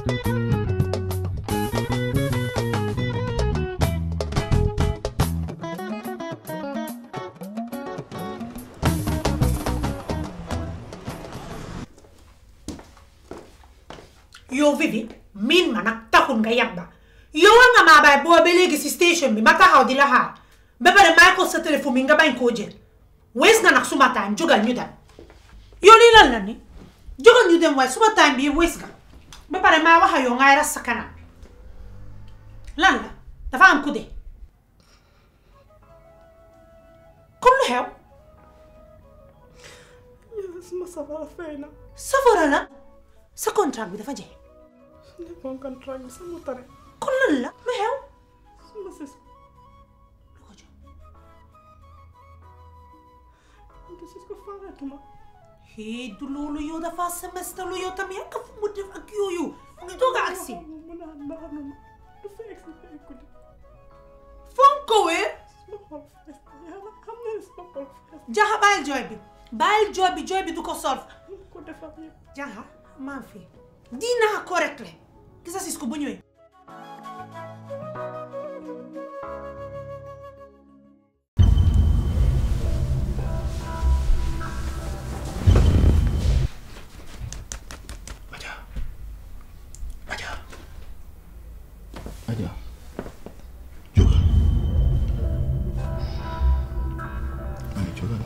yow Vivi miin ma nag taxul nga yabba yow war nga maa bàyyi boo ba léegi si station bi ma taxaw di la xaar ba pare may ko sa téléphone bi nga bañ koo jël wees nga nag suma time jógal ñu dem yow lii lan la ni jógal ñu dem waaye suma time bi wees nga ba pare maa wax ak yow ngay ras sa kanam lan la dafa am ku dee comme lu xew suma safara fay na safara la sa contrat bi dafa jeex su nekkoon contrat bi sama tare kon lan la lu xew suma sis lu ko jox ante sis ko faaratuma hee du loolu yow dafa semestre lu yow tamit ak fu mu def ak yooyu mu ngi doog a agsi mu naan naanuma du fa egsi fa écouté foog ko wee suma xol fees yàlla xam na ne suma xol fees jaxa bàyyil jooy bi bàyyil jooy bi jooy bi du ko solve mu ko defar yëpp jaxa maa fi dinaa ko rek le gisa sis ko bu ñëwee Aja. Aja. Aja. Jógal. Ani jógal.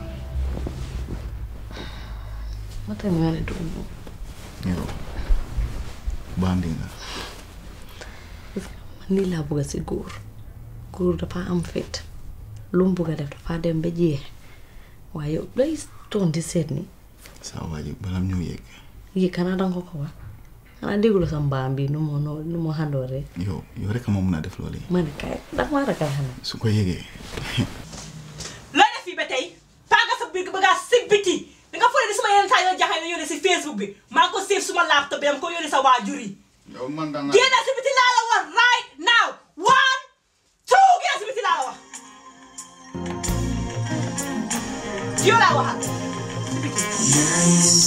mata mi wani dubu Yow. Bandi nga. man nii laa bëgg si góor góor dafa am fit lu mu bëgg a def dafa dem ba jeex waaye yow lay toon di seet ni Saa waa ji balam ñëw yegg. yi kanaa danga ko ko wax xanaa déggula sa mbaam bi nu mu nu nu mu xandooree Yow yow rek a ma mun a def loolu yi. ma ne kay ndax maa ragal xanaa Su ko yegee. looy def fii ba tey paaga sa biir bëgg a si biti da nga foog ne suma yeneen saa yoo jaxee nga yónnee si Facebook bi maa ko save suma laptop bi dama ko yónnee sa waajur yi Yow man da nga. génn si biti laa la wax right now one two génn si biti laa la wax yow laa waxal si biti